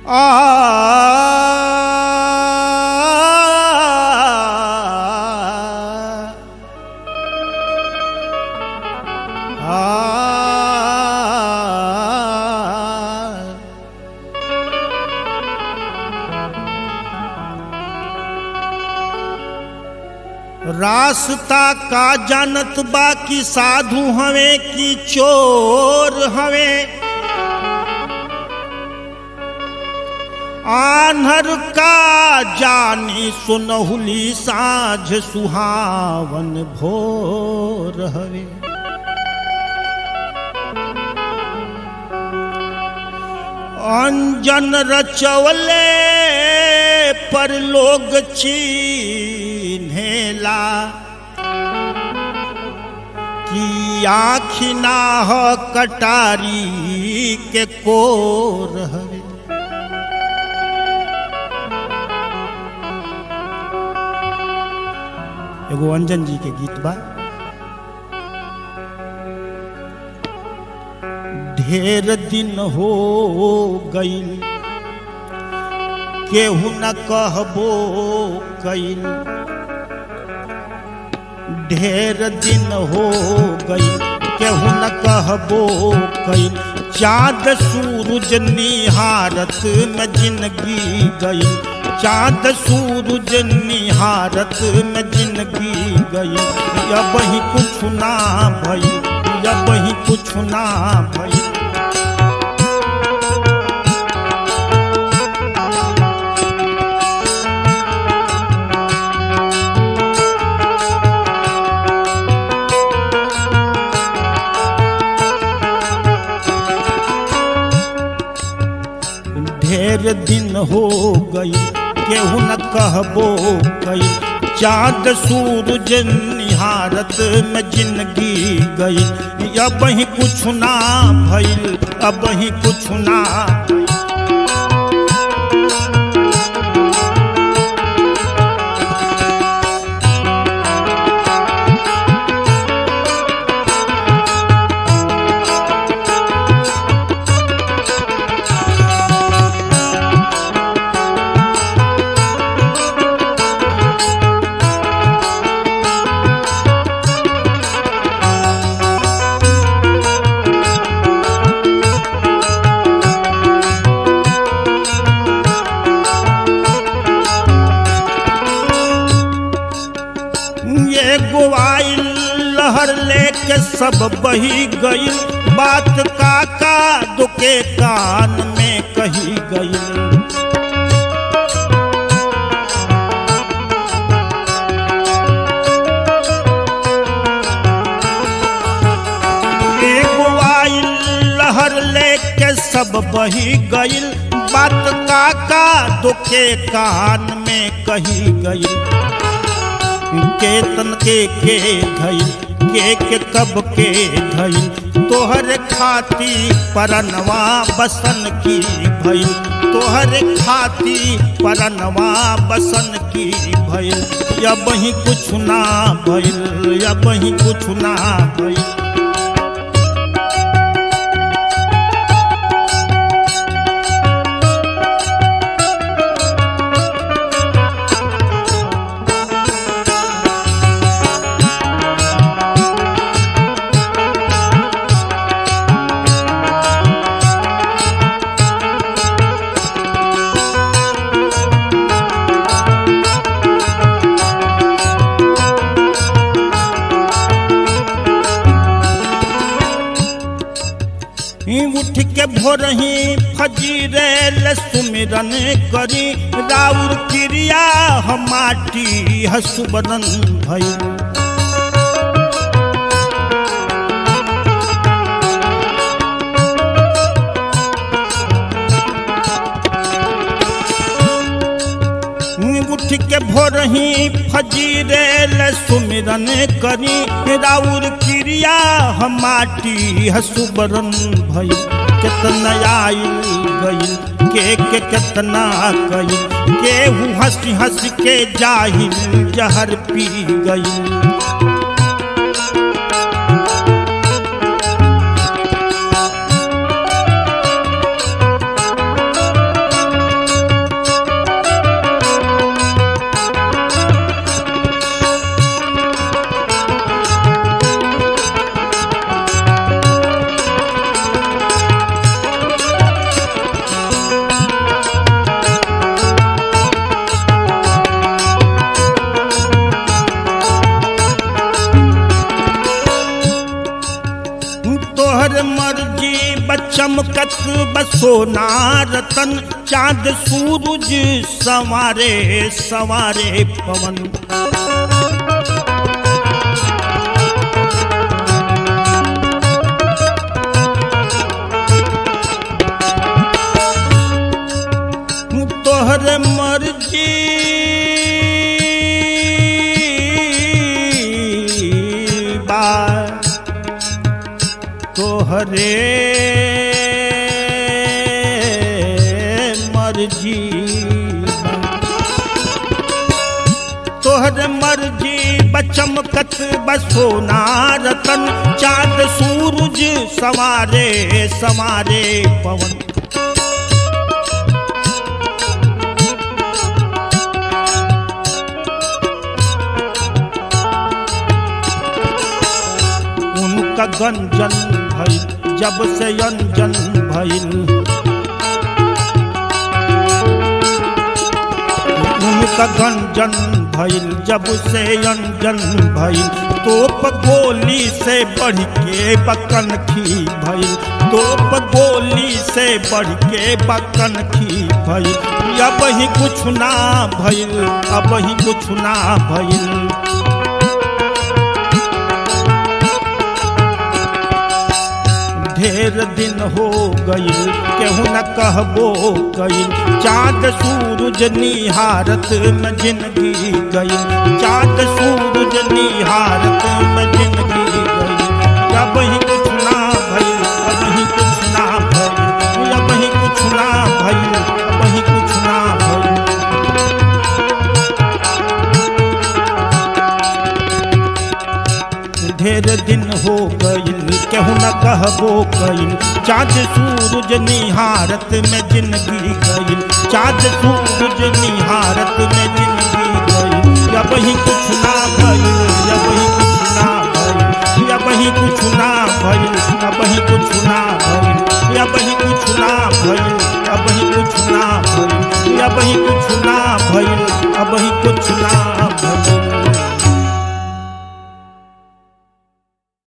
आ आ रास्ता का जानत बा कि साधु हवे कि चोर हवे आन्हर का जानी सुनहुली साझ सुहावन भोर हवे अंजन रचवले पर लोग चिन्हेला कि आखिना ह कटारी के कोर हवे एगो अंजन जी के गीत बा ढेर दिन हो गईल केहू न कहबो कईल ढेर दिन हो गईल केहू न कहबो कईल चाँद सूरज निहारत में जिंदगी गई चाँद सूरज निहारत में जिंदगी गई अब ही कुछ ना भई अब ही कुछ ना भई ढेर दिन हो गई केहू न कहबो कई चाँद सूरज निहारत में जिंदगी गई अब ही कुछ ना भइल अब ही कुछ ना ये गोवाइल लहर लेके सब बही गई बात काका दुके कान में कही गई एगो आइल लहर लेके सब बही गईल बात काका दुखे कान में कही गईल केतन के के धईल के के कब के धईल तोहर खाती परनवा बसन की भइल तोहर खाती परनवा बसन की भइल अब ही कुछ ना भइल अब ही कुछ ना भइल ही उठ के भोरही फजीरे सुमिरन करी राउर क्रिया हम माटी हसुबरन भई उठ के भोरही फजीरे सुमिरन करी राउर क्रिया हम माटी हसुबरन भई कितना आइल गई के के कितना कई केहू हंसी हंस के जाहिल जहर पी गई बसोना रतन चांद सूरज सवारे सवारे पवन तोहर मर्जी बा तोहरे मर्जी बा। तोहर मर्जी बचमकत बसोना रतन चांद सूरज सवारे सवारे पवन उनका गंजन भइल जब से अंजन भइल उनका गंजन भइल जब से अंजन भइल तोप गोली से बढ़ के बकन खी भइल तोप गोली से बढ़ के बकन खी भइल अब ही कुछ ना भइल अब ही कुछ ना भइल ढेर दिन हो गई केहू न कहबो गई चाँद सूरज निहारत में जिंदगी गई चाँद सूरज निहारत में जिंदगी गई अब ही कुछ ना भई अब ही कुछ ना भई अब ही कुछ ना भई अब ही कुछ ना भई ढेर दिन हो गईल केहू न कहबो कईल चाँद सूरज निहारत में जिंदगी गईल चाँद सूरज निहारत में जिंदगी गईल अब ही कुछ ना भइल अब ही कुछ ना भइल अब ही कुछ ना भइल अब ही कुछ ना भइल अब ही कुछ ना भइल अब ही कुछ ना भइल अब ही कुछ